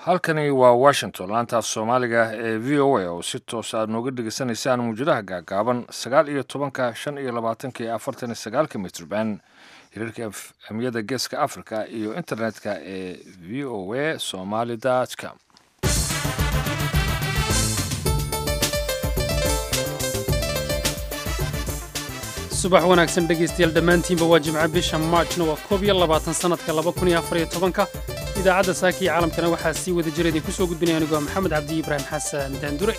halkani waa washington laantaaf soomaaliga ee v o a oo si toos aad nooga dhegeysanaysaan muujadaha gaagaaban sagaal iyo tobanka shan iyo labaatanka iyo afartan iyo sagaalka mitrban hirarka amiyada geeska africa iyo internetka ee v o a somaly com subax wanaagsan dhegaystayaal dhammaantiinba waa jimco bisha maajna waa koob iyo labaatan sannadka laba kun iyo afar iyo tobanka idaacadda saaka iyo caalamkana waxaa sii wada jira idinku soo gudbinaya anigu waa maxamed cabdi ibraahim xasan daandure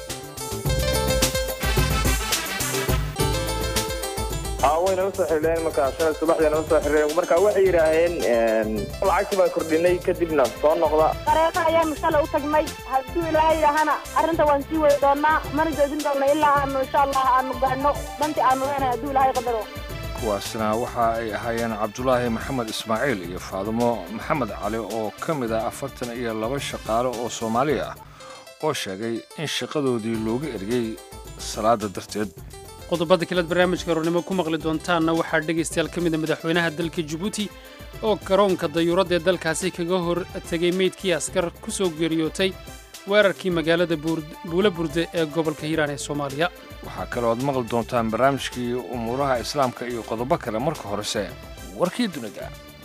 wayna usoo xireen markaa shalay subaxdana usoo xireen marka waxay yidhaaheen lacagtii baan kordhinay kadibna soo noqda qareeqa ayaanu shalay u tagnay hadduu ilaahay yidhaahana arrinta waan sii wadi doonaa mana joojin doonna ilaa aanu insha allah aanu gaadhno dantii aanu leenahay hadduu ilaahay qadaro kuwaasna waxa ay ahaayeen cabdulaahi maxamed ismaaciil iyo faadumo maxamed cali oo ka mid ah afartan iyo laba shaqaale oo soomaali ah oo sheegay in shaqadoodii looga eriyey salaada darteed qodobada kalead barnaamijka roornimo ku maqli doontaanna waxaa dhegaystayaal ka mida madaxweynaha dalka jabuuti oo garoonka dayuuradda ee dalkaasi kaga hor tegay meydkii askar ku soo geeriyootay weerarkii magaalada buula burde ee gobolka hiiraan ee soomaaliya waxaa kaloo aad maqli doontaan barnaamijkii umuuraha islaamka iyo qodobo kale marka horese warkii dunida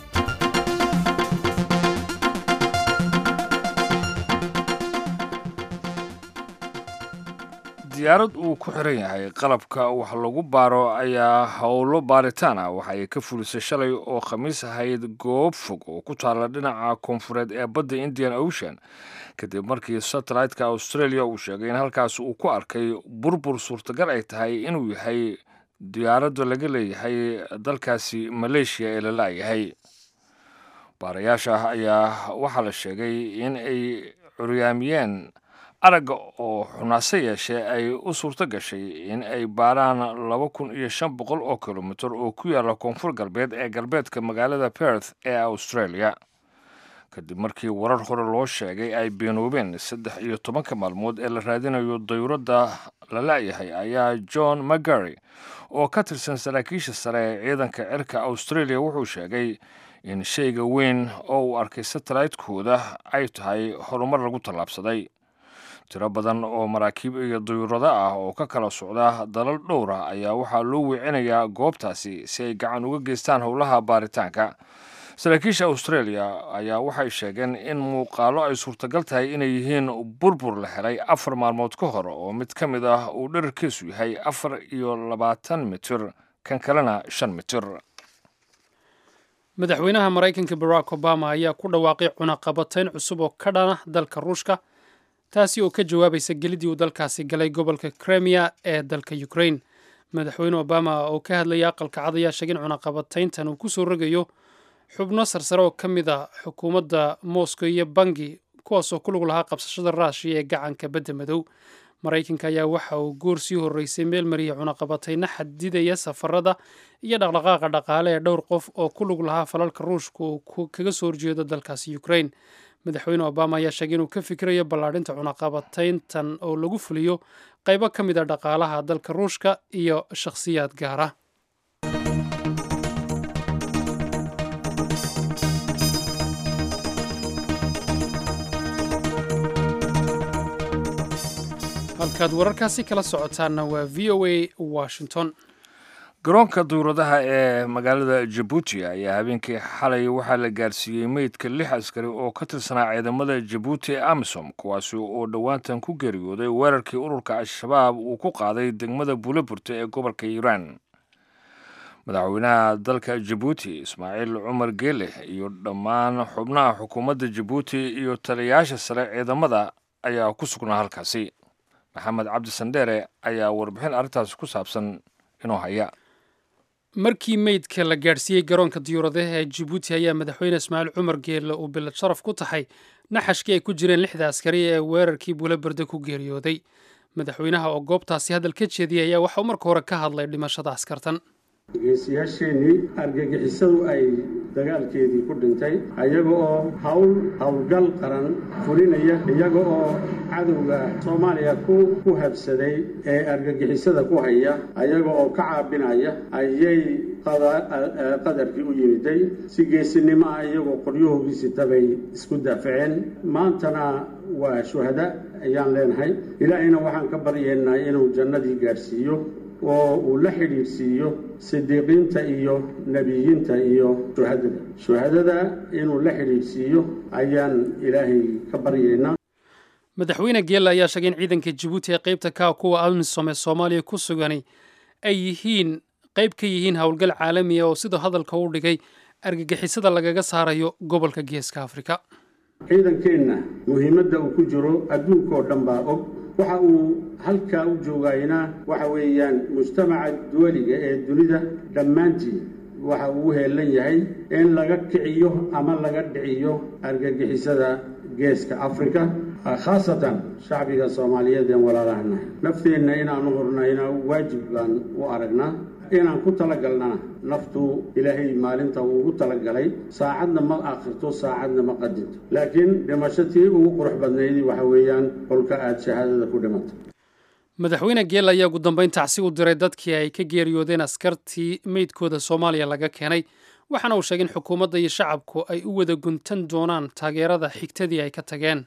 diyaarad uu ku xiran yahay qalabka wax lagu baaro ayaa howlo baaritaan ah waxa ay ka fulisay shalay oo khamiis ahayd goob fog oo ku taalla dhinaca koonfureed ee badda indian ocean kadib markii satellite-ka australia uu sheegay in halkaas uu ku arkay burbur suurtagal ay tahay inuu yahay diyaaradda laga leeyahay dalkaasi maleeshiya ee la la'yahay baarayaasha ayaa waxaa la sheegay in ay curyaamiyeen aragga oo xunaase yeeshee ay u suurto gashay in ay baaraan laba kun iyo shan boqol oo kilomitir oo ku yaalla koonfur galbeed ee galbeedka magaalada perth ee australia kadib markii warar hore loo sheegay ay beenoobeen saddex iyo tobanka maalmood ee la raadinayo dayuuradda la la'yahay ayaa john magary oo ka tirsan saraakiisha sare ee ciidanka cirka australia wuxuu sheegay in shayga weyn oo uu arkay satellite-kooda ay tahay horumar lagu tallaabsaday tiro badan oo maraakiib iyo dayuurado ah oo ka kala socda dalal dhowra ayaa waxaa loo weecinayaa goobtaasi si ay gacan uga geystaan howlaha baaritaanka saraakiisha australia ayaa waxay sheegeen in muuqaalo ay suurtagal tahay inay yihiin burbur la helay afar maalmood ka hor oo mid ka mid ah uu dherarkiisu yahay afar iyo labaatan mitir kan kalena shan mitir madaxweynaha maraykanka barack obama ayaa ku dhawaaqay cunaqabatayn cusub oo ka dhana dalka ruushka taasi oo ka jawaabaysa gelidii uu dalkaasi galay gobolka kremiya ee dalka ukraine madaxweyne obama oo ka hadlaya aqalka cad ayaa sheegay in cunaqabatayntan uu ku soo rogayo xubno sarsare oo ka mid a xukuumadda moscow iyo bangi kuwaasoo ku lug lahaa qabsashada raashiya ee gacanka badda madow maraykanka ayaa waxa uu goor sii horreysay meel mariyay cunaqabatayna xadidaya safarada iyo dhaqdhaqaaqa dhaqaale ee dhowr qof oo ku lug lahaa falalka ruushka uu kaga soo horjeedo dalkaasi ukraine madaxweyne obama ayaa sheegay inuu ka fikirayo ballaadhinta cunaqabatayntan oo lagu fuliyo qaybo ka mid a dhaqaalaha dalka ruushka iyo shakhsiyaad gaar ah halkaad wararkaasi kala socotaanna waa v o a washington garoonka duyuradaha ee magaalada jabuuti ayaa habeenkii xalay waxaa la gaarsiiyey meydka lix askari oo ka tirsanaa ciidamada jabuuti ee amisom kuwaasi oo dhowaantan ku geeriyooday weerarkii ururka al-shabaab uu ku qaaday degmada buulaburta ee gobolka hiiraan madaxweynaha dalka jabuuti ismaaciil cumar geele iyo dhammaan xubnaha xukuumadda jabuuti iyo taliyayaasha sare ciidamada ayaa ku sugnaa halkaasi maxamed cabdi sandheere ayaa warbixin arrintaasi ku saabsan inuu haya markii meydka la gaadhsiiyey garoonka diyuuradaha ee jabuuti ayaa madaxweyne ismaaciil cumar geelle uu bilad sharaf ku tahay naxashkii ay ku jireen lixda askari ee weerarkii buulabarde ku geeriyooday madaxweynaha oo goobtaasi hadal ka jeediyay ayaa waxauu marka hore ka hadlay dhimashada askartan geesiyaasheenii argagixisadu ay dagaalkeedii ku dhintay ayaga oo hawl howlgal qaran fulinaya iyaga oo cadowga soomaaliya ku habsaday ee argagixisada ku haya ayaga oo ka caabinaya ayay qadarkii u yimiday si geesinimo ah iyagoo qoryahoogii tabay isku daafaceen maantana waa shuhada ayaan leenahay ilaahayna waxaan ka baryaynaa inuu jannadii gaadhsiiyo oo uu la xidhiidhsiiyo sidiiqiinta iyo nebiyiinta iyo shuhadada shuhadada inuu la xidhiidhsiiyo ayaan ilaahay ka baryaynaa madaxweyne geela ayaa sheegay in ciidanka jabuuti ee qaybta ka kuwa amisom ee soomaaliya ku sugani ay yihiin qayb ka yihiin howlgal caalamiya oo sidoo hadalka u dhigay argagixisada lagaga saarayo gobolka geeska afrika ciidankeenna muhiimadda uu ku jiro adduunkaoo dhan baa og waxa uu halkaa u joogayna waxa weeyaan mujtamaca duwaliga ee dunida dhammaantii waxa uu u heelan yahay in laga kiciyo ama laga dhiciyo argagixisada geeska afrika khaasatan shacbiga soomaaliyeed een walaalahanahay nafteenna inaanu hurnayna waajib baan u aragnaa inaan ku talagalnana naftu ilaahay maalinta uu ugu talagalay saacadna ma akhirto saacadna ma qadinto laakiin dhimashatii ugu qurux badnaydii waxa weeyaan kolka aada shahaadada ku dhimato madaxweyne geel ayaa ugu dambeyn tacsi u diray dadkii ay ka geeriyoodeen askartii meydkooda soomaaliya laga keenay waxaana uu sheegay in xukuumadda iyo shacabku ay u wada guntan doonaan taageerada xigtadii ay ka tageen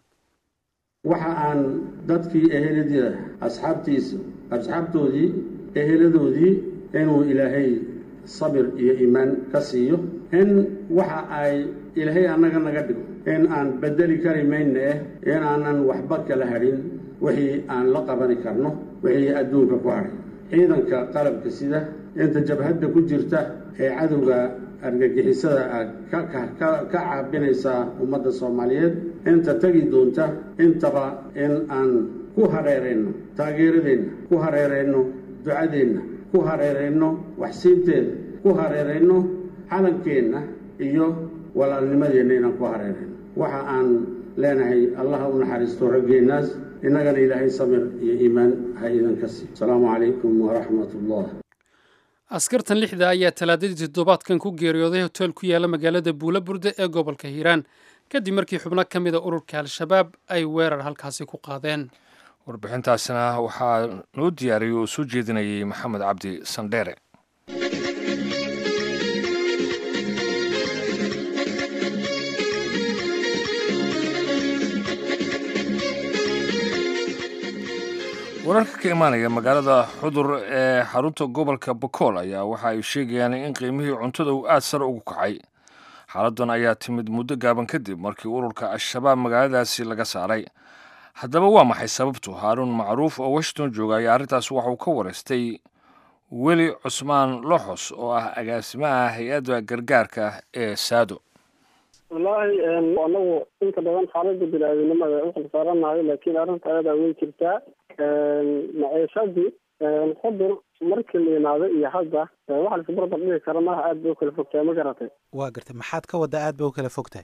waxa aan dadkii ehelada asxaabtiisa asxaabtoodii eheladoodii inuu ilaahay sabir iyo iimaan ka siiyo in waxa ay ilaahay annaga naga dhigo in aan bedeli kari mayna eh in aanan waxba kala hadhin wixii aan la qabani karno wixii adduunka ku hadhay ciidanka qalabka sida inta jabhadda ku jirta ee cadowga argagixisada ka caabinaysaa ummadda soomaaliyeed inta tegi doonta intaba in aan ku hareerayno taageeradeenna ku hareerayno ducadeenna ku hareerayno waxsiinteeda ku hareerayno calankeenna iyo walaalnimadeenna inaan ku hareerayno waxa aan leenahay allaha u naxariisto raggeennaas innagana ilaahay samir iyo iimaan ha idinka siiyo asalaamu calaykum waraxmat ullah askartan lixda ayaa talaadadii toddobaadkan ku geeriyooday hoteel ku yaala magaalada buula burde ee gobolka hiiraan kadib markii xubno ka mida ururka al-shabaab ay weerar halkaasi ku qaadeen warbixintaasina waxaa noo diyaariyey oo soo jeedinayay maxamed cabdi sandheere wararka ka imaanaya magaalada xudur ee xarunta gobolka bokool ayaa waxa ay sheegayaan in qiimihii cuntada uu aada sare ugu kacay xaaladan ayaa timid muddo gaaban kadib markii ururka al-shabaab magaaladaasi laga saaray haddaba waa maxay sababtu haaruun macruuf oo washington jooga ayaa arrintaas waxauu ka wareystay weli cusmaan loxos oo ah agaasimaha hay-adda gargaarka ee saado wallaahi anagu inta badan xaalada bini-aadinimada u xilsaaranayo laakiin arrinta ayadaa way jirtaa maciishadii xudur markii la yimaado iyo hadda waxa laisku barbar dhigi kara maaha aada bay u kala fogtahay ma garatay waa gartay maxaad ka wadda aad bay u kala fogtahay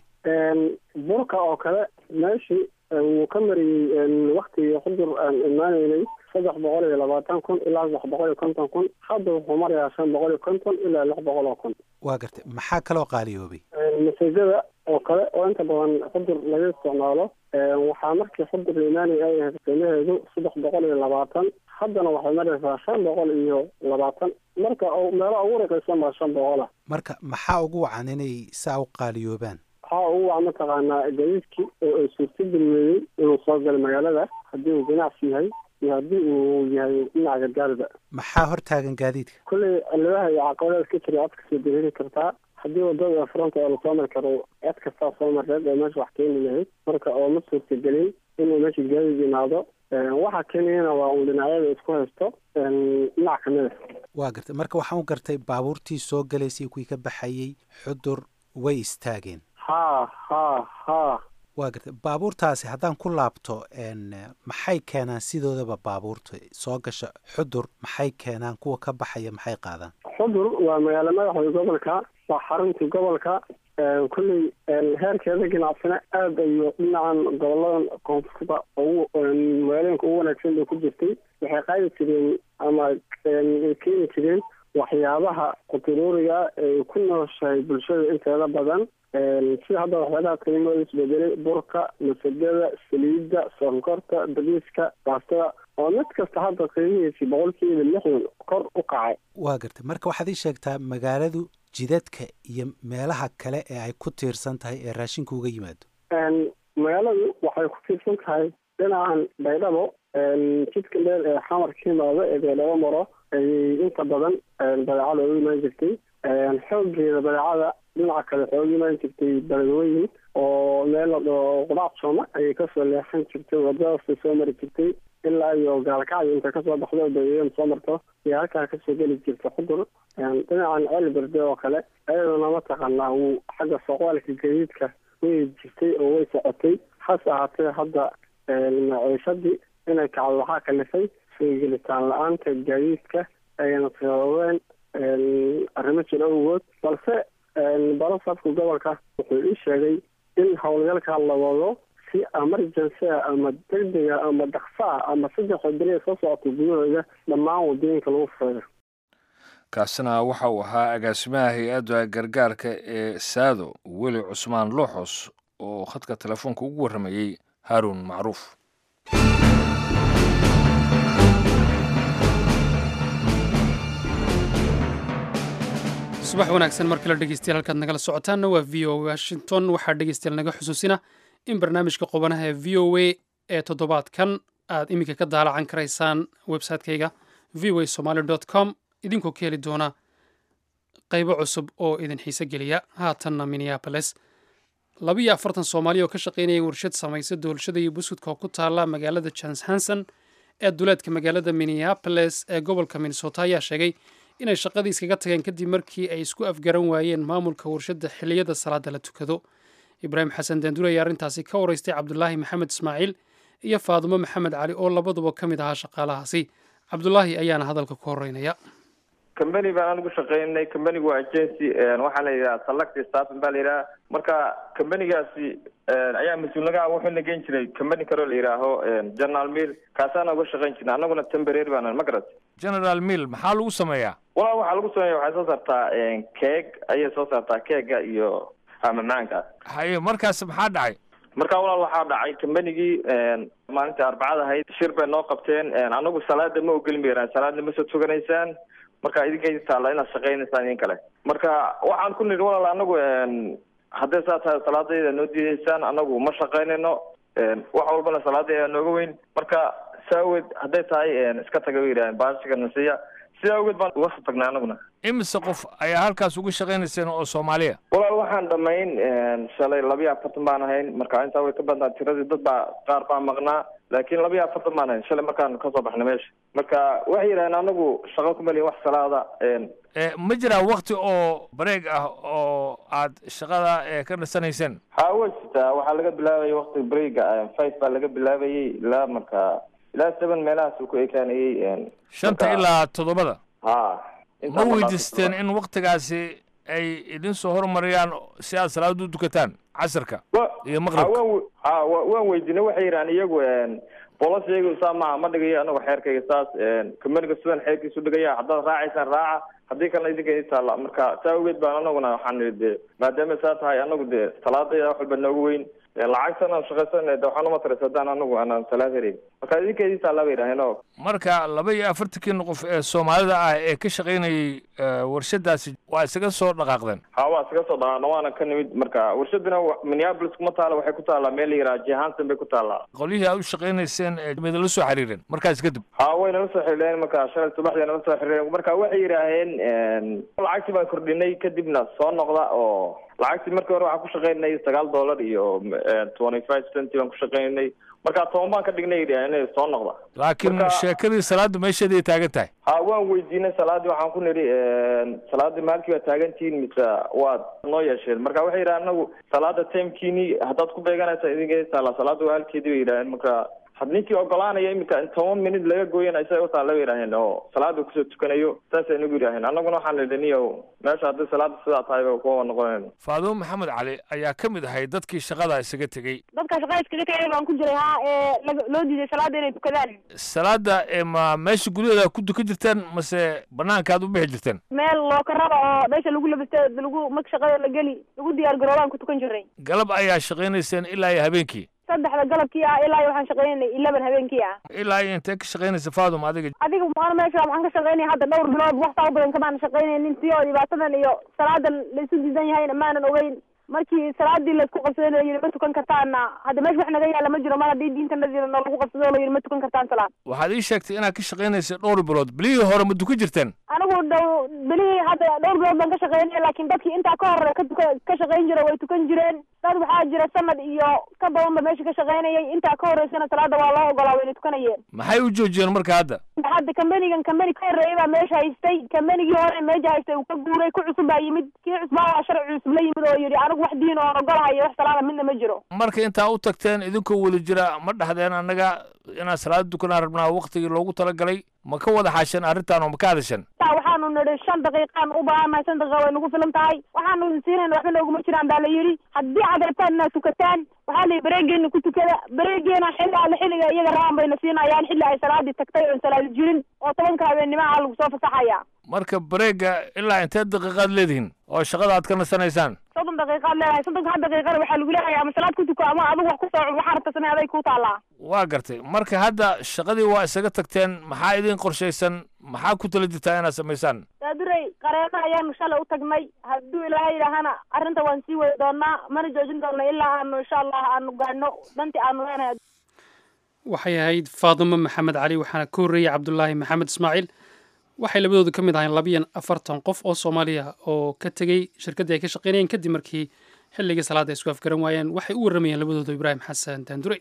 burka oo kale meeshii wuu ka mariyey waktigii xudur aan imaanaynay saddex boqol iyo labaatan kun ilaa saddex boqol iyo konton kun hadda wuxuu marayaa shan boqol iyo konton ilaa lix boqol oo kun waa gartay maxaa kaloo qaaliyoobay masajada oo kale oo inta badan xudur laga isticmaalo waxaa markii xudur la imaanaya ay ahayd qiimaheedu saddex boqol iyo labaatan haddana waxay maraysaa shan boqol iyo labaatan marka meelo ugu raqiisan baa shan boqola marka maxaa ugu wacan inay saa u qaaliyoobaan waxaa ugu wacan mataqaanaa gadiidkii oo ay suurtageliyeeyey inuu soo galo magaalada haddii uu ganacsi yahay iyo haddii uu yahay dhinaca gargaarida maxaa hor taagan gaadiidka kolley cilladaha iyo caqabadaas ka jira cod kasoo deheli kartaa haddii wadada fronta oo lasoo mari karo cod kastaa soo mareed oo meesha wax keeni lahayd marka oo ma suurtagelin inuu meesha gaadiid yimaado waxa keenayana waa uun dhinacyada isku haysto dhinac kamida waa gartay marka waxaan u gartay baabuurtii soo galaysay kuwii ka baxayey xudur way istaageen ha ha ha waa gartay baabuurtaasi haddaan ku laabto maxay keenaan sidoodaba baabuurta soo gasha xudur maxay keenaan kuwa ka baxaya maxay qaadaan xudur waa magaalo madaxda gobolka waa xaruntii gobolka kolley heerkeeda ganacsina aada ayuu dhinacan goboladan koonfurta ugu magaalooyinka ugu wanaagsan bay ku jirtay waxay qaadi jireen ama keeni jireen waxyaabaha quturuuriga ee ku nooshahay bulshada inteeda badan sida hadda waxyaabaha qiimooda isbedelay burka masagada saliidda sonkorta bariiska baastada oo mid kasta hadda qiimihiisii boqolkiiba lixdan kor u kacay waa gartay marka waxaad ii sheegtaa magaaladu jidadka iyo meelaha kale ee ay ku tiirsan tahay ee raashinku uga yimaado magaaladu waxay ku tiirsan tahay dhinacan baydhabo jidka dheer ee xamarka yimaado ee baydhabo maro ayay inta badan badeecada uga imaan jirtay xoogeeda badeecada dhinaca kale waxay uga imaan jirtay beledweyne oo meel qudaac sooma ayay kasoo leexan jirtay wadadaasay soo mari jirtay ilaa iyo gaalkacyo intay kasoo baxdo bayan soo marto iyo halkaa kasoo geli jirta xudur dhinacan ceelberde oo kale ayaduna mataqaanaa wuu xagga soqaalka gadiidka way jirtay oo way socotay hase ahaatee hadda maciishadii inay kacdo waxaa kalifay soo gelitaan la-aanta gaadiidka ayna sababeen arrimo jira awgood balse barasafka gobolka wuxuu ii sheegay in howlgalka la wado si emergency ah ama degdega ama dhaksa ah ama saddexda beri soo socota gudahooda dhammaan wadooyinka lagu fureeyo kaasina waxa uu ahaa agaasimaha hay-adda gargaarka ee saado weli cusmaan looxos oo khadka telefoonka ugu warramayey haaruun macruuf subax wanaagsan mar kale dhegeystayaal halkaad nagala socotaanna waa v o washington waxaa dhegeystayaal naga xusuusina in barnaamijka qubanaha ee v o a ee toddobaadkan aad iminka ka daalacan karaysaan website-kayga v o a somaly dot com idinkoo ka heli doona qaybo cusub oo idin xiise geliya haatanna minneaboles labiyo afartan soomaali oo ka shaqaynaya warshad samaysa doolshada iyo buskudka oo ku taala magaalada jans hanson ee duleedka magaalada minneaboles ee gobolka minnesota ayaa sheegay inay shaqadii iskaga tageen kadib markii ay isku afgaran waayeen maamulka warshadda xilliyada salaada la tukado ibraahim xasan daanduur ayaa arrintaasi ka waraystay cabdulaahi maxamed ismaaciil iyo faadumo maxamed cali oo labaduba ka mid ahaa shaqaalahaasi cabdulaahi ayaana hadalka ku horeynaya company baan anigu shaqeynay companygu waa agency waxaa la yidhaha select staffing baa la yidhaha marka companygaasi ayaa mas-uulnaga wuxuu na geen jiray company kaloo la yidhaaho general mill kaasaana uga shaqeyn jirna annaguna temporary baan ma garat general mill maxaa lagu sameeyaa walaal waxaa lagu sameeya waxay soo saartaa keeg ayay soo saartaa keega iyo macmacaanka haye markaas maxaa dhacay marka walaal waxaa dhacay combanigii maalintii arbacada ahayd shir bay noo qabteen anagu salaada ma ogeli mayraan salaadna ma soo tuganaysaan marka idinka taalla inaad shaqaynaysaan idin kale marka waxaan ku nidhi walaal anagu hadday saa tahay salaadayda noo diidaysaan anagu ma shaqaynayno wax walbana salaadayda nooga weyn marka saaweed hadday tahay iska taga bay yidhahdeen baashiga nasiya sidaa awgeed baan uga soo tagnay anaguna imise qof ayaa halkaas uga shaqaynayseen oo soomaaliya walaal waxaan dhamayn shalay labiyo afartan baan ahayn marka intaa way ka badnaa tiradii dad baa qaar baa maqnaa laakiin labiyo afartan baan ahayn shalay markaan kasoo baxnay meesha marka waxay yidhahdeen anagu shaqo kumaliya wax salaada ma jiraa wakti oo bareeg ah oo aad shaqada ka nasanayseen ha way jirtaa waxaa laga bilaabayay wakti breega five baa laga bilaabayay ilaa marka ilaa seven meelahaas uu ku ekaanayey shanta ilaa toddobada ha ma weydiisteen in waktigaasi ay idin soo hormariyaan si aad salaada u dukataan casirka iyo maqribka ha waan weydiinay waxay yidhahan iyagu bolos iyagu saa maaha ma dhigayo anagu xeerkayga saas companiga sidan xeerkiisu dhigaya haddaad raacaysaan raaca haddii kalena idinka idin taalla marka saa awgeed baan anaguna waxaan nihi de maadaama saa tahay anagu de salaadayda wax walba nooga weyn lacagtan aan shaqaysan de waxaan uma taras haddaan anagu aanan salaad helayn marka idinka idin taalla bay yidhaheen oo marka laba iyo afartankiina qof ee soomaalida ah ee ka shaqaynayay warshadaasi waa isaga soo dhaqaaqdeen ha waa isaga soo dhaqaaqna waana ka nimid marka warshadina minneapolis kuma taala waxay ku taallaa meel la yidhaha jehanson bay ku taallaa qolyihii aad u shaqaynayseen midala soo xiriireen markaas kadib ha way nala soo xiriireen marka shalay subaxdii nala soo xiriireen marka waxay yidhaaheen lacagtii baan kordhinay kadibna soo noqda oo lacagtii markii hore waxaan ku shaqaynay sagaal dollar iyo twenty five centi baan ku shaqaynay marka toban baan ka dhignay inay soo noqda laakiin sheekadii salaada meesheeday taagan tahay ha waan weydiinay salaadii waxaan ku nidhi salaadii maalkii waa taagantihiin mise waad noo yeesheen marka waxay yidhahen anagu salaada timekiini haddaad ku beeganaysa idinka taala salaada waa halkeedii bay yidhaaheen marka had ninkii ogolaanaya iminka in toban minut laga gooyana isaga utaa laga yidhaaheen oo salaada kusoo tukanayo saasay nagu yidhaaheen annaguna waxaan idhi niyow meesha haddii salaada sidaa tahay ba kuwa noqonayn faadumo maxamed cali ayaa ka mid ahay dadkii shaqada isaga tegey dadka shaqada iskaga tagay baan ku jiray ha ee laga- loo diiday salaada inay tukadaan salaada ee ma meesha gudaheeda ku dukan jirteen mase banaanka aad u bixi jirteen meel lookarada oo meesha lagu labista lagu marka shaqada la geli lagu diyaar garoobaan ku tukan jiray galab ayaa shaqaynayseen ilaa iyo habeenkii saddexda galabkii ah ilaa iyo waxaan shaqaynay eleven habeenkii ah ilaa iyo intee ka shaqaynaysa faadum adiga adiga maan meesha waxaan ka shaqaynaya hadda dhowr bilood waxtaa u badan kamaan shaqaynaynin si oo dhibaatadan iyo salaadan laisu diidan yahayna maanan ogeyn markii salaadii laisku qabsaday la yidhi ma tukan kartaana hadda meesha wax naga yaala ma jiro mar haddii diintanadii nalagu qabsado la yidhi ma tukan kartaan salaad waxaad ii sheegtay inaad ka shaqaynaysay dhowr bilood bilihii hore ma dukan jirteen anigu dhow belihii hadda dhowr bilood baan ka shaqaynaya laakiin dadkii intaa ka hore ka tuka ka shaqayn jira way tukan jireen dad waxaa jira sanad iyo ka badan ba meesha ka shaqaynayay intaa ka horeysana salaada waa loo ogolaa wayna tukanayeen maxay u joojiyeen marka hadda hadda kambanigan kambani ka horeeyay baa meesha haystay kambanigii hore meesha haystay uu ka guuray ku cusub baa yimid kii cusbaa waa sharci cusub la yimid oo yidhi anigu wax diin oon ogolahay iyo wax salaada midna ma jiro marka intaa u tagteen idinkoo weli jira ma dhahdeen annaga inaan salaada dukanaan rabnaa waqtigii loogu talagalay ma ka wada xaasheen arrintan oo ma ka hadasheen taa waxaanu nidhi shan daqiiqaan u baahannahay shan daqiiqa way nagu filan tahay waxaanu idin siinayna waxba nooguma jiraan baa la yidhi haddii aad rabtaan inaad tukataan waxaa la yidhi bareegeena ku tukada bareegeena xilli alle xilliga iyaga rabaan bayna siinayaan xilli ay salaadii tagtay oon salaadi jirin oo tobanka habeenimaha lagu soo fasaxaya marka bareega ilaa intee daqiiqaad leedihiin oo shaqada aad ka nasanaysaan soddon daqiiqaad leedahay soddonka ha daqiiqada waxaa lagu leeyahay ama salaad ku tuko ama adigu wax ku soo cun waxaa rabta samee aday kuu taallaa waa gartay marka hadda shaqadii waa isaga tagteen maxaa idin qorshaysan maxaa ku tala jirtaa inaad samaysaan daadurey qareeno ayaanu shalay u tagnay hadduu ilaahay yidhaahana arrinta waan sii wadi doonaa mana joojin doona ilaa aanu insha allah aanu gaadhno dantii aanu leenahay waxay ahayd faadimo maxamed cali waxaana ka horreeyey cabdulaahi maxamed ismaaciil waxay labadoodu ka mid ahayn labiyan afartan qof oo soomaaliya oo ka tegey shirkaddii ay ka shaqaynayeen kadib markii xilligii salaadda ay isku afgaran waayeen waxay u warramayeen labadoodu ibraahim xasan daandure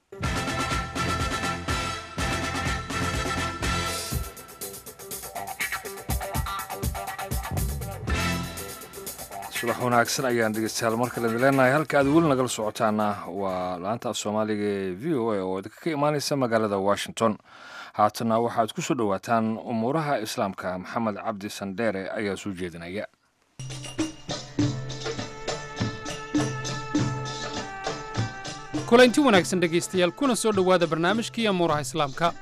subax wanaagsan ayaan dhegeystayaal mar kale idin leenahay halka aad weli nagala socotaana waa laanta af soomaaliga ee v o a oo idinka ka imaaneysa magaalada washington haatana waxaad ku soo dhowaataan umuuraha islaamka maxamed cabdi sandheere ayaa soo jeedinaya kulanti wanaagsan dhegaystayaal kuna soo dhowaada barnaamijkii amuuraha islaamka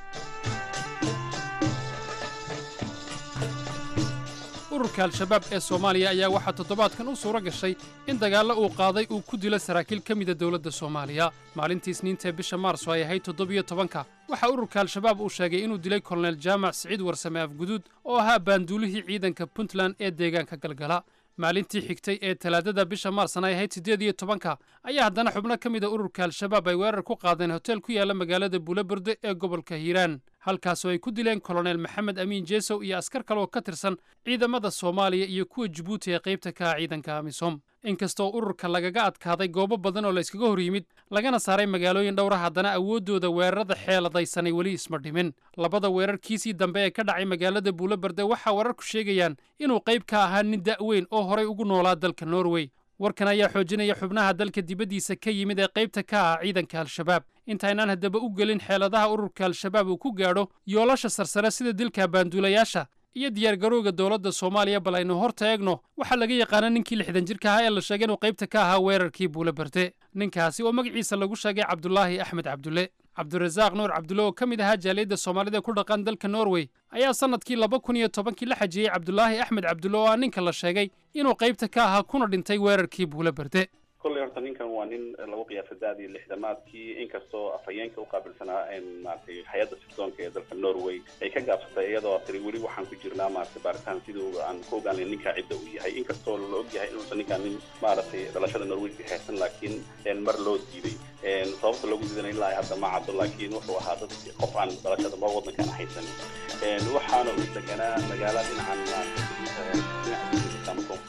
ururka al-shabaab ee soomaaliya ayaa waxaa toddobaadkan u suuro gashay in dagaallo uu qaaday uu ku dilo saraakiil ka mida dowladda soomaaliya maalintii isniintae bisha maarso ay ahayd toddobiyo tobanka waxaa ururka al-shabaab uu sheegay inuu dilay kolonel jaamac siciid warsame afguduud oo ahaa baanduulihii ciidanka puntland ee deegaanka galgala maalintii xigtay ee talaadada bisha maarsan ay ahayd siddeed iyo tobanka ayaa haddana xubno ka mid a ururka al-shabaab ay weerar ku qaadeen hotel ku yaalla magaalada buulaburde ee gobolka hiiraan halkaasoo ay ku dileen kolonel maxamed amiin jeesow iyo askar kale oo ka tirsan ciidamada soomaaliya iyo kuwa jibuuti ee qaybta ka ah ciidanka amisom inkastoo ururka lagaga adkaaday goobo badan oo la yskaga hor yimid lagana saaray magaalooyin dhowra haddana awooddooda weerarada xeeladaysanay weli isma dhimin labada weerarkiisii dambe ee ka dhacay magaalada buulaberde waxaa wararku sheegayaan inuu qayb ka ahaa nin da'weyn oo horay ugu noolaa dalka norway warkan ayaa xoojinaya xubnaha dalka dibaddiisa ka yimid ee qaybta ka ah ciidanka al-shabaab intaynaan haddaba u gelin xeeladaha ururka al-shabaab uu ku gaadho yoolasha sarsare sida dilka baanduulayaasha iyo diyaargarowga dowladda soomaaliya bal aynu hor taegno waxaa laga yaqaana ninkii lixdan jirka ahaa ee la sheegay inuu qaybta ka ahaa weerarkii buulaberde ninkaasi oo magaciisa lagu sheegay cabdulaahi axmed cabdulle cabdirasaaq nuur cabdulle oo ka mid ahaa jaaliyadda soomaalida ku dhaqan dalka norway ayaa sannadkii laba kun iyo tobankii la xajiyey cabdulaahi axmed cabdulle oo ah ninka la sheegay inuu qaybta ka ahaa kuna dhintay weerarkii buulaberde kolley horta ninkan waa nin lagu qiyaasa da-dii lixdamaadkii inkastoo afhayeenka uqaabilsanaa maratay hay-adda sirdoonka ee dalka norway ay ka gaabsatay iyadoo tiri weli waxaan ku jirnaa maratay baaritaan sidii aan ku ogaanay ninkaa cidda uu yahay inkastoo la og yahay inuusan ninkaan nin maaragtay dhalashada norwayska haysan laakiin mar loo diiday sababta loogu diidanay ilaa hadda ma caddo laakiin wuxuu ahaa dad qof aan dhalashada ma wadankan haysan waxaana uu deganaa magaala dhinacan maarata dhinaca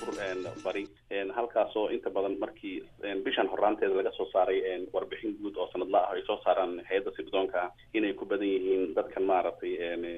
koonfur bari halkaasoo inta badan markii bishan horaanteeda laga soo saaray warbixin guud oo sanadla ah ay soo saaraan hay-adda sirdoonka ah inay ku badan yihiin dadkan maaragtay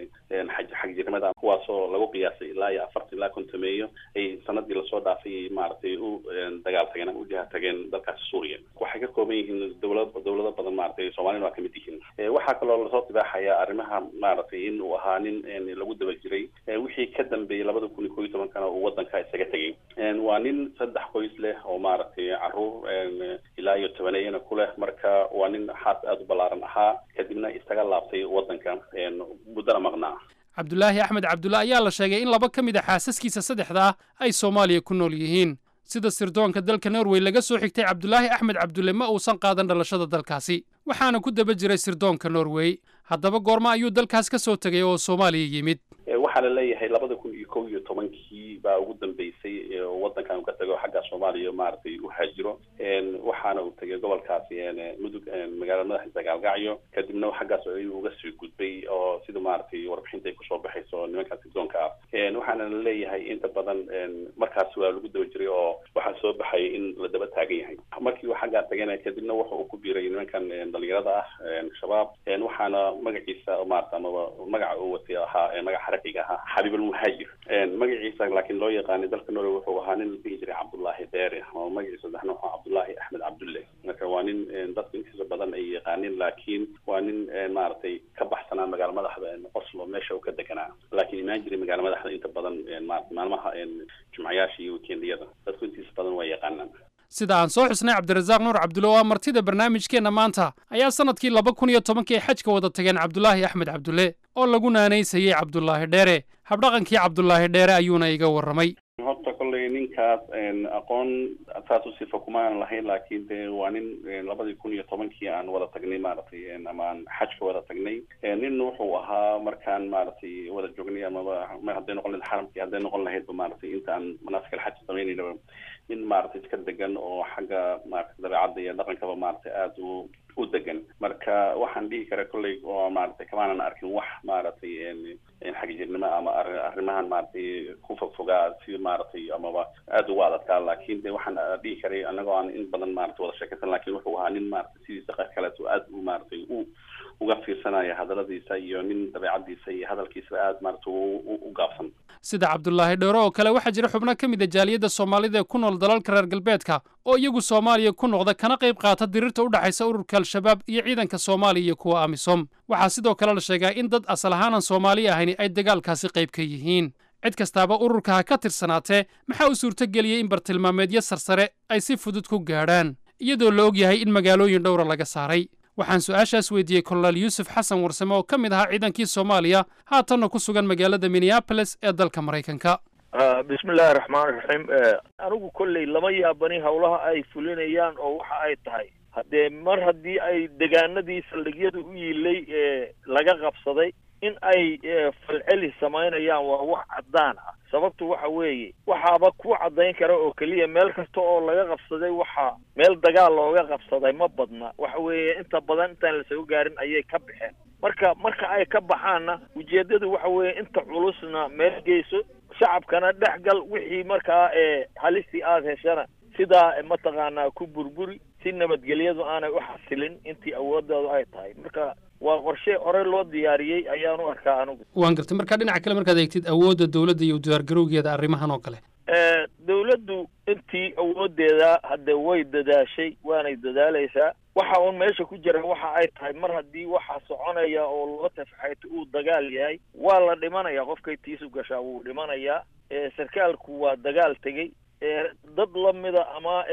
xag xagjirnimada kuwaasoo lagu qiyaasay ilaa iyo afartan ilaa kontameeyo ay sanadii lasoo dhaafay maaragtay u dagaal tageen ama ujaha tageen dalkaasi suuriya waxay ka kooban yihiin dowlad dowlado badan maaragtay soomaalina waa kamid yihiin waxaa kaloo lasoo tibaaxaya arrimaha maaragtay in uu ahaa nin lagu daba jiray wixii ka dambeeyey labada kun iyo koo iyo tobankana uu wadanka isaga tegay waa nin saddex qoys leh oo maaragtay caruur ilaa iyo tobaneeyana ku leh marka waa nin xaas aada u ballaaran ahaa kadibna isaga laabtay wadanka muddana maqnaa cabdulaahi axmed cabdulle ayaa la sheegay in laba ka mid a xaasaskiisa saddexdaa ay soomaaliya ku nool yihiin sida sirdoonka dalka norway laga soo xigtay cabdulaahi axmed cabdulle ma uusan qaadan dhalashada dalkaasi waxaana ku daba jiray sirdoonka norway haddaba goorma ayuu dalkaas ka soo tegay oo soomaaliya yimid waxaa la leeyahay labada kun iyo kow iyo tobankii baa ugu dambeysay wadankan uu ka tago xagga soomaaliya maaragtay u haajiro waxaana uu tegay gobolkaasi mudug magaalada madaxiisa gaalgacyo kadibna xaggaas ayuu uga sii gudbay oo sida maaragtay warbixinta ay kusoo baxayso nimanka sirdoonka ah waxaana la leeyahay inta badan markaas waa lagu daba jiray oo waxaa soo baxay in la daba taagan yahay markii uu xaggaa tagana kadibna wuxa uu ku biiray nimankan dhalinyarada ah shabaab waxaana magaciisa maarata amaba magaca uu watay ahaa magaca xaraqiga ahaa xabiibulmuhaajir magaciisa laakiin loo yaqaanay dalka norway wuxuu ahaa nin la dhihi jiray cabdullaahi deere ama magaciisa saddexna wuxuu cabdullaahi axmed cabdulle marka waa nin dadku intiisa badan ay yaqaanin laakiin waa nin maaragtay ka baxsanaa magaala madaxda oslo meesha uu ka deganaa laakiin imaan jiray magaala madaxda inta badan maarata maalmaha jumcayaasha iyo weekendiyada dadku intiisa badan waa yaqaanaan sida aan soo xusnay cabdirasaaq nuur cabdulle oo martida barnaamijkeenna maanta ayaa sannadkii laba kun iyo tobankii ay xajka wada tageen cabdulaahi axmed cabdulle oo lagu naanaysayey cabdulaahi dheere habdhaqankii cabdulaahi dheere ayuuna iga warramay horta kolley ninkaas aqoon saas u sifa kumaan lahayn laakiin de waa nin labadii kun iyo tobankii aan wada tagnay maaragtay ama aan xajka wada tagnay nin wuxuu ahaa markaan maaragtay wada joognay amaba hadday noqon lahayd xaramkii hadday noqon lahaydba maaragtay intaan manaasik alxaj samaynayna nin maaragtay iska degan oo xagga maaragtay dabeecadda iyo dhaqankaba maaragtay aada u u degan marka waxaan dhihi kara kolley oo maaragtay kamaanan arkin wax maaragtay xagjirnimo ama arrimahan maaragtay ku fogfogaa si maaragtay amaba aada ugu adadkaa laakiin de waxaan dhihi karay anagoo aan in badan maaragtay wada sheekaysan laakiin wuxuu ahaa nin maaragtay sidiisa qayb kaleeto aada u maaragtay u uga fiirsanaya hadaladiisa iyo nin dabeecadiisa iyo hadalkiisa aada maaragtay u gaabsan sida cabdulaahi dheere oo kale waxaa jira xubno ka mid a jaaliyadda soomaalida ee ku nool dalalka reer galbeedka oo iyagu soomaaliya ku noqda kana qayb qaata dirirta u dhexaysa ururka al-shabaab iyo ciidanka soomaaliya iyo kuwa amisom waxaa sidoo kale la sheegaa in dad asal ahaanan soomaali ahayni ay dagaalkaasi qayb ka yihiin cid kastaaba ururka ha ka tirsanaatee maxaa u suurtogeliyey in bartilmaameedyo sarsare ay si fudud ku gaadhaan iyadoo la og yahay in magaalooyin dhowra laga saaray waxaan su-aashaas weydiiyey kolonel yuusuf xasan warsame oo ka mid ahaa ciidankii soomaaliya haatanna ku sugan magaalada minneaboles ee dalka maraykanka bismillahi raxmaan raxiim anigu kolley lama yaabani howlaha ay fulinayaan oo waxa ay tahay haddee mar haddii ay degaanadii saldhigyada u yiilay ee laga qabsaday in ay falceli samaynayaan waa wax caddaan ah sababtu waxa weeye waxaaba ku caddayn kara oo keliya meel kasta oo laga qabsaday waxa meel dagaal looga qabsaday ma badna waxa weeye inta badan intaan lasoo gaarin ayay ka baxeen marka marka ay ka baxaanna ujeeddadu waxa weeye inta culusna meel geyso shacabkana dhex gal wixii markaa ee halistii aada heshana sidaa mataqaanaa ku burburi si nabadgelyadu aanay u xasilin intii awoodoodu ay tahay marka waa qorshe hore loo diyaariyey ayaan u arkaa anigu waan gartay marka dhinaca kale markaad eegtid awoodda dowladda iyo diyaargarowgeeda arrimahan oo kale dawladdu intii awoodeeda hadde way dadaashay waanay dadaalaysaa waxa uun meesha ku jira waxa ay tahay mar haddii waxa soconaya oo loo tafxayto uu dagaal yahay waa la dhimanaya qofkay tiisu gashaa wuu dhimanayaa sarkaalku waa dagaal tegey dad lamida ama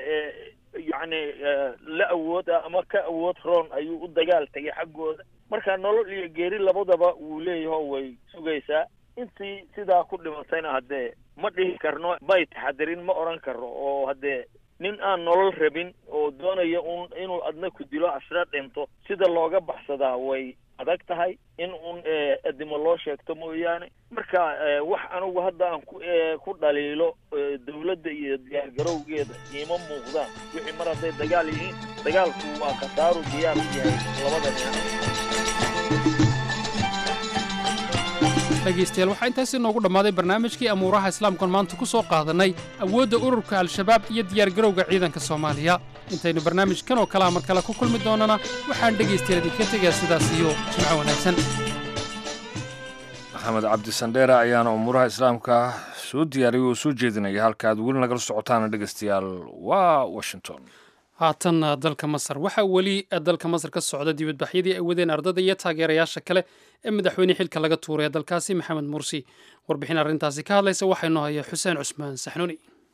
yacni la awood ah ama ka awood roon ayuu u dagaal tegay xaggooda marka nolol iyo geeri labadaba wuu leeyaho way sugaysaa intii sidaa ku dhimatayna haddee ma dhihi karno may taxadirin ma odhan karno oo haddee nin aan nolol rabin oo doonaya un inuu adna ku dilo asna dhinto sida looga baxsadaa way adag tahay in un adimo loo sheegto mooyaane marka wax anigu hadda aan ku ku dhaliilo dawladda iyo diyaargarowgeeda iima muuqdaan wixii mar hadday dagaal yihiin dagaalku waa khasaaru diyaar u yahay labada dhinac dhegaystayaal waxaa intaasi noogu dhammaaday barnaamijkii amuuraha islaamkan maanta ku soo qaadannay awoodda ururka al-shabaab iyo diyaargarowga ciidanka soomaaliya intaynu barnaamijkan oo kalea mar kale ku kulmi doonana waxaan dhegaystayaal idinka tegaa sidaas iyo jimco wanaagsan maxamed cabdi sandheere ayaana umuuraha islaamka soo diyaariyay oo soo jeedinaya halka aad weli nagala socotaana dhegaystayaal waa washington haatan dalka masar waxaa weli dalka masar ka socda dibadbaxyadii ay wadeen ardada iyo taageerayaasha kale ee madaxweyne xilka laga tuuray ee dalkaasi maxamed mursi warbixin arrintaasi ka hadlaysa waxaa inoo haya xuseen cusmaan saxnuuni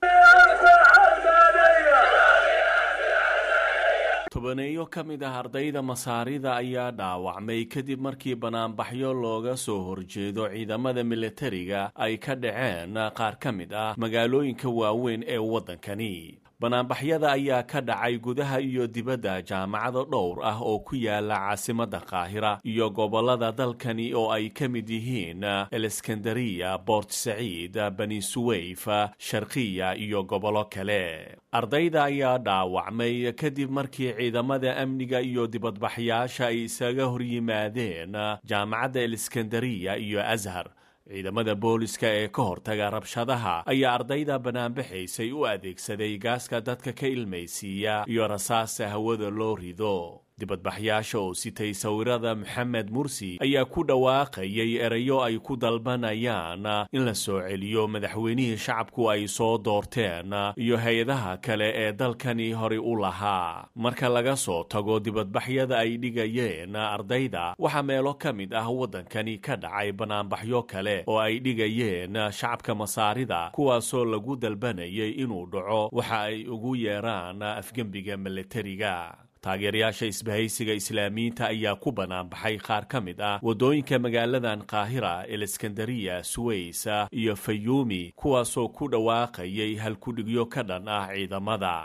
tobaneeyo ka mid ah ardayda masaarida ayaa dhaawacmay kadib markii banaanbaxyo looga soo horjeedo ciidamada militariga ay ka dhaceen qaar ka mid ah magaalooyinka waaweyn ee waddankani banaanbaxyada ayaa ka dhacay gudaha iyo dibadda jaamacado dhowr ah oo ku yaala caasimadda qaahira iyo gobollada dalkani oo ay ka mid yihiin eleskandariya bort saciid bani suweyf sharkiya iyo gobollo kale ardayda ayaa dhaawacmay kadib markii ciidamada amniga iyo dibadbaxyaasha ay isaga horyimaadeen jaamacadda eleskandariya iyo ashar ciidamada booliska ee ka hortaga rabshadaha ayaa ardayda banaanbaxaysay u adeegsaday gaaska dadka ka ilmaysiiya iyo rasaasta hawada loo rido dibadbaxyaasha oo sitay sawirada maxamed mursi ayaa ku dhawaaqayay erayo ay ku dalbanayaan in la soo celiyo madaxweynihii shacabku ay soo doorteen iyo hay-adaha kale ee dalkani horey u lahaa marka laga soo tago dibadbaxyada ay dhigayeen ardayda waxaa meelo ka mid ah waddankani ka dhacay banaanbaxyo kale oo ay dhigayeen shacabka masaarida kuwaasoo lagu dalbanayay inuu dhaco waxa ay ugu yeeraan afgembiga milatariga taageerayaasha isbahaysiga islaamiyiinta ayaa ku banaanbaxay qaar ka mid ah waddooyinka magaaladan qaahira eleskandariya suweys iyo fayuumi kuwaasoo ku dhawaaqayay halkudhigyo ka dhan ah ciidamada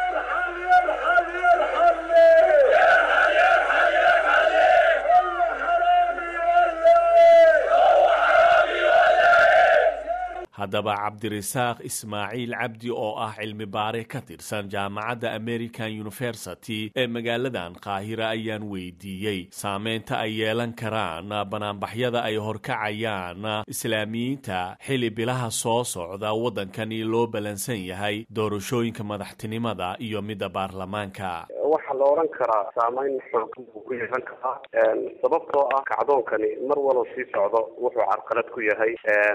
haddaba cabdirasaaq ismaaciil cabdi oo ah cilmi baare ka tirsan jaamacadda american university ee magaaladan qaahira ayaan weydiiyey saameynta ay yeelan karaan banaanbaxyada ay horkacayaan islaamiyiinta xili bilaha soo socda waddankani loo ballansan yahay doorashooyinka madaxtinimada iyo midda baarlamaanka waxaa la odhan karaa saameyn xoogan buu ku yeelan karaa sababtoo ah kacdoonkani mar walba sii socdo wuxuu carqalad ku yahay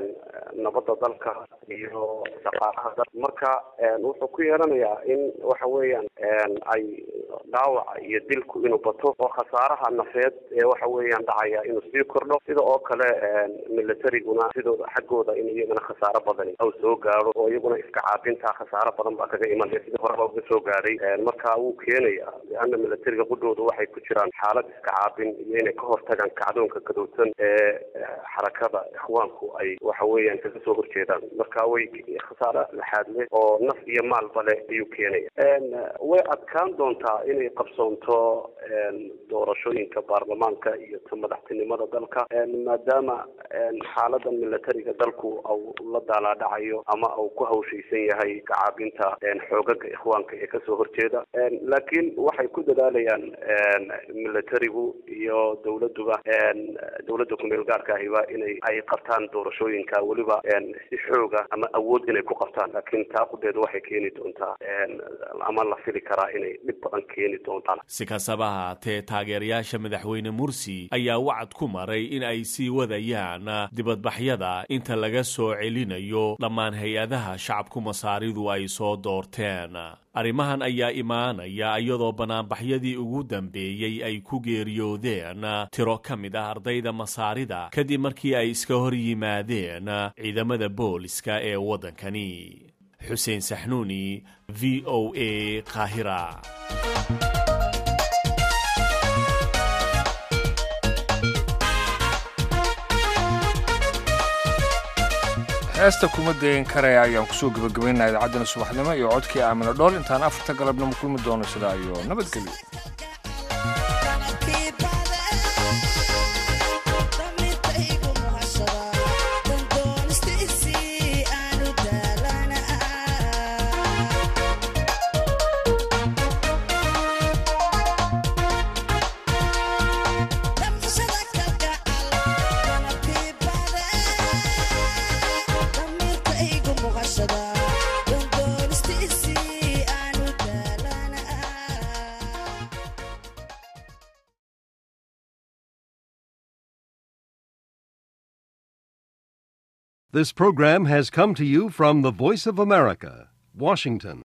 nabadda dalka iyo dhaqaalaha dal marka wuxuu ku yeelanayaa in waxa weeyaan ay dhaawaca iyo dilku inuu bato oo khasaaraha nafeed ee waxa weeyaan dhacaya inuu sii kordho sida oo kale militariguna sidooda xaggooda in iyagana khasaaro badani aw soo gaaro oo iyaguna iska caabinta khasaaro badan baa kaga imanaya sidii horeba uga soo gaadhay marka wuu keenaya leana militariga qudhooda waxay ku jiraan xaalad iska caabin iyo inay ka hortagaan kacdoonka gadowsan ee xarakada ikhwaanku ay waxa weeyaan kaga soo horjeedaan marka way khasaare laxaad leh oo naf iyo maalba leh ayuu keenaya way adkaan doontaa inay qabsoonto doorashooyinka baarlamaanka iyo ta madaxtinimada dalka maadaama xaaladan militariga dalku au la daalaadhacayo ama uu ku hawshaysan yahay kacaabinta xoogaga ikhwaanka ee kasoo horjeeda laakiin waxay ku dadaalayaan militarigu iyo dawladuba dawladda kumeel gaarka ahiba inay ay qabtaan doorashooyinka weliba si xooga ama awood inay ku qabtaan laakiin taaqudeedu waxay keeni doontaa ama la fili karaa inay dhib badan keeni doontaan si kastaba haatee taageerayaasha madaxweyne mursi ayaa wacad ku maray in ay sii wadayaan dibadbaxyada inta laga soo celinayo dhammaan hay-adaha shacabku masaaridu ay soo doorteen arrimahan ayaa imaanaya iyadoo banaanbaxyadii ugu dambeeyey ay ku geeriyoodeen tiro ka mid ah ardayda masaarida kadib markii ay iska hor yimaadeen ciidamada booliska ee waddankani xuseen saxnuuni v o a qaahira heesta kuma dayan karaya ayaan kusoo gebagabaynaa idaacaddan subaxnimo iyo codkii aamino dhool intaan afarta galabnimo kulmi doono sidaa iyo nabadgelyo This program has come to you from the Voice of America, Washington.